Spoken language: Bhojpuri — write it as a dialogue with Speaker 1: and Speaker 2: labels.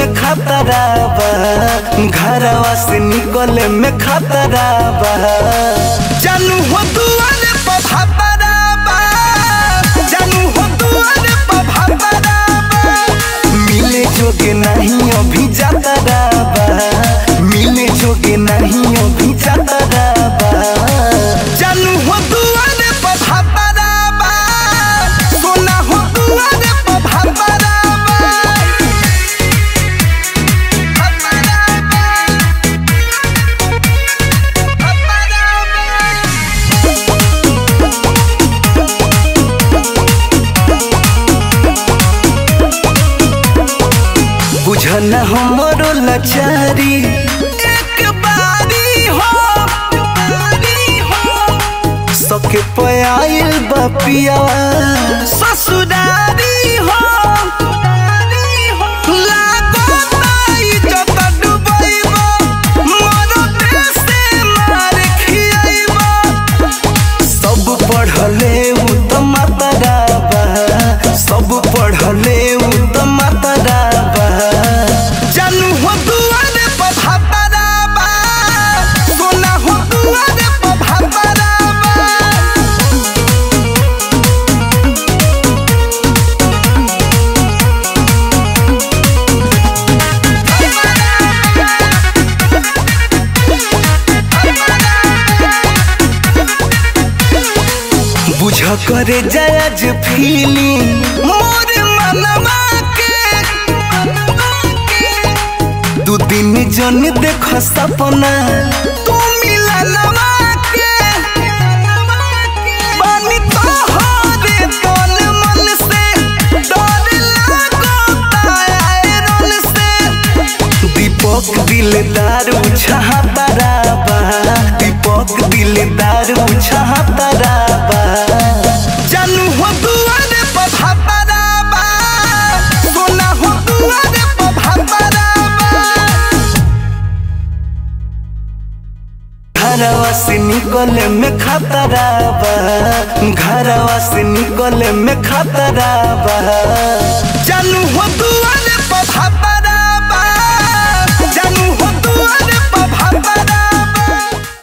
Speaker 1: में खतरा बा घरवा से निकले में खतरा बा जानू हो दुआरे पर खतरा बा जानू हो दुआरे पर खतरा बा मिले जोगे नहीं अभी जातरा बा मिले जोगे नहीं अभी जातरा बा जानू हो दुआरे पर खतरा बा सोना हो दुआरे पर खतरा बा बुझन हमरो लाचारी एक बारी हो सके पयाइल बपिया ससुरारी हो लागो ताई जत डुबैबो, मोरो देशे मार खियैबो। सब पढ़ले उ त मातरा बा सब पढ़ले उ त मातरा बा जानू हो दुआरे पर भातरा बा सोना हो दुआरे पर भातरा बा बुझ करे जज फीलिंग मोर मनवा के दू दिन जन देख सपना तू मिलनवा के बानी तोहरे तन मन से डर लागो तायरन से दीपक दिलदार उछाहतरा बा दीपक दिलदार उछाहतरा बा जानू हो दुआरे पर भातरा बा सोना हो दुआरे पर भातरा बा घरवा से निकले में खतरा बा घरवा से निकले में खतरा बा जानू हो दुआरे पर भातरा